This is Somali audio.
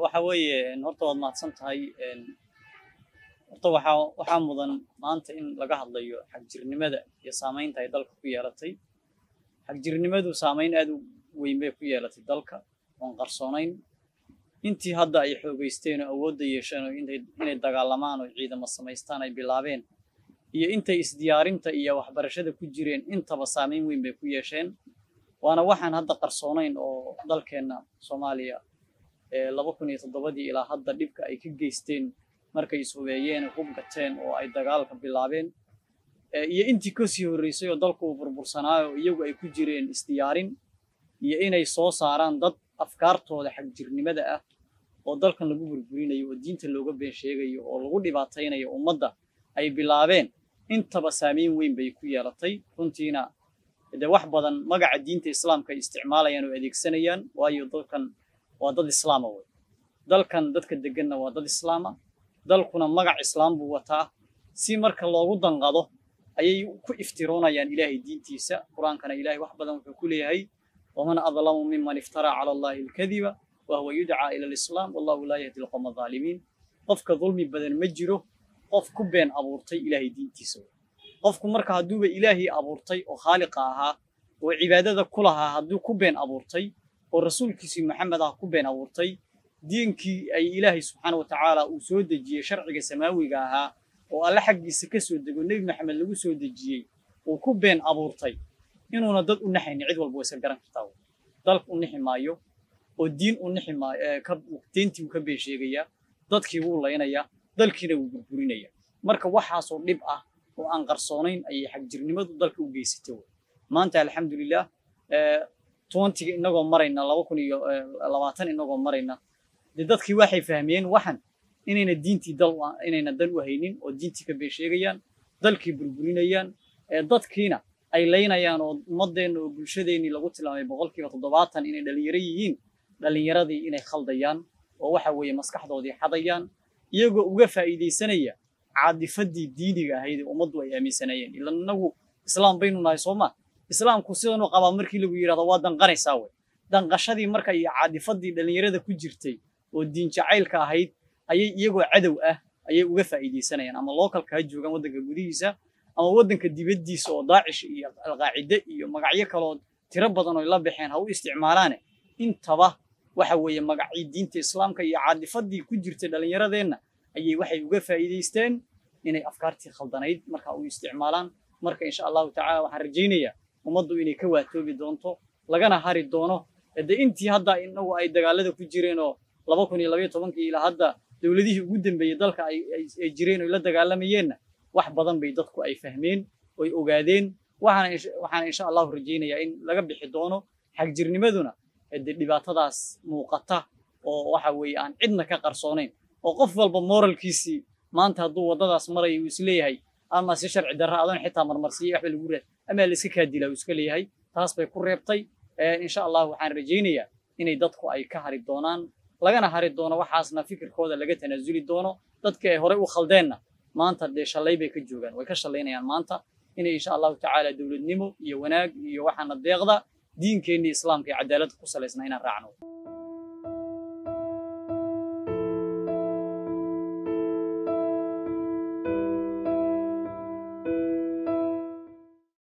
waxa weeye horta waad mahadsan tahay horta waxaa waxaa mudan maanta in laga hadlayo xagjirnimada iyo saamaynta ay dalka ku yeelatay xagjirnimadu saamayn aad u weyn bay ku yeelatay dalka oon qarsoonayn intii hadda ay xoogeysteen oo awoodda yeesheen oo inay dagaalamaan oo ciidamo samaystaan ay bilaabeen iyo intay isdiyaarinta iyo waxbarashada ku jireen intaba saamayn weyn bay ku yeesheen waana waxaan hadda qarsoonayn oo dalkeenna soomaaliya laba kun iyo toddobadii ilaa hadda dhibka ay ka geysteen markay ishubeeyeen hub gateen oo ay dagaalka bilaabeen iyo intii kasii horreysay oo dalku uu burbursanaayo iyagu ay ku jireen isdiyaarin iyo inay soo saaraan dad afkaartooda xagjirnimada ah oo dalkan lagu burburinayo oo diinta looga been sheegayo oo lagu dhibaataynayo ummadda ay bilaabeen intaba saamayn weyn bay ku yeelatay runtiina dee wax badan magaca diinta islaamka ay isticmaalayaan oo adeegsanayaan waayo dalkan waa dad islaama wey dalkan dadka deganna waa dad islaama dalkuna magac islaam buu wataa si marka loogu danqado ayay ku iftiroonayaan ilaahay diintiisa qur-aankana ilaahay wax badan wuxuu ku leeyahay waman adlamu miman iftaraa cala allahi alkadiba wahuwa yudcaa ila alislaam wallahu laa yahdi alqowma alظaalimiin qofka dulmi badan ma jiro qof ku been abuurtay ilaahay diintiisa qofku marka hadduuba ilaahay abuurtay oo khaaliqa ahaa oo cibaadada ku lahaa hadduu ku been abuurtay oo rasuulkiisii maxamed ah ku been abuurtay diinkii ay ilaahay subxaana wa tacaala uu soo dejiyey sharciga samaawiga ahaa oo alle xaggiisa ka soo dego nebi maxamed lagu soo dejiyey uu ku been abuurtay inuuna dad u naxaynin cid walba way iska garan kartaa dalka u nixi maayo oo diin u nixi maayo deentii wuu ka been sheegayaa dadkii wuu laynayaa dalkiina wuu burburinaya marka waxaasoo dhib ah oo aan qarsoonayn ayay xagjirnimadu dalka u geysatay maanta alxamdulilah twentyga inagoo marayna laba kun iyo labaatan inagoo marayna dee dadkii waxay fahmiyeen waxan inayna diintii dal inayna dan u haynin oo diintii ka been sheegayaan dalkii burburinayaan dadkiina ay laynayaan oo ummadeenna oo bulshadeennii lagu tilmaamay boqolkiiba toddobaatan inay dhalinyaro yihiin dhalinyaradii inay khaldayaan oo waxa weeye maskaxdoodii xadayaan iyagoo uga faa'iidaysanaya caadifadii diiniga ahayd ee ummaddu ay aaminsanayeen ilan inagu islaam baynu nahay soo ma islaamku sidanu qabaa markii lagu yidhahdo waa danqanaysaa wey danqashadii marka iyo caadifadii dhalinyarada ku jirtay oo diin jacaylka ahayd ayay iyagoo cadow ah ayay uga faa'iidaysanayaan ama lookalka ha joogaan waddanka gudihiisa ama waddanka dibaddiisa oo daacish iyo alqaacide iyo magacyo kaloo tiro badan oo la baxeen ha u isticmaalaane intaba waxa weeye magacii diinta islaamka iyo caadifadii ku jirtay dhallinyaradeenna ayay waxay uga faa'iidaysteen inay afkaartii khaldanayd marka u isticmaalaan marka insha allahu tacala waxaan rajaynayaa ummaddu inay ka waatoobi doonto lagana hari doono de intii hadda inagu ay dagaalada ku jireen oo laba kun iyo labaiyo tobankii ilaa hadda dowladihii ugu dambeeyey dalka ay jireen oo la dagaalamayeenna wax badan bay dadku ay fahmeen oy ogaadeen waxaana insha allahu rajaynayaa in laga bixi doono xagjirnimaduna de dhibaatadaas muuqata oo waxa weeye aan cidna ka qarsoonayn oo qof walba moralkiisii maanta hadduu waddadaas maraya uu isleeyahay ama si sharci darra adoon xitaa marmarsiiyey waxba lagu raad ama la iska kaadila uu iska leeyahay taas bay ku reebtay insha allah waxaan rajaynayaa inay dadku ay ka hari doonaan lagana hari doono waxaasna fikirkooda laga tanaasuli doono dadka ay horey u khaldeenna maanta dee shalay bay ka joogaan way ka shallaynayaan maanta inay insha allahu tacaala dowladnimo iyo wanaag iyo waxaana deeqda diinkeenni islaamka iyo cadaaladda ku salaysnaa inaan raacno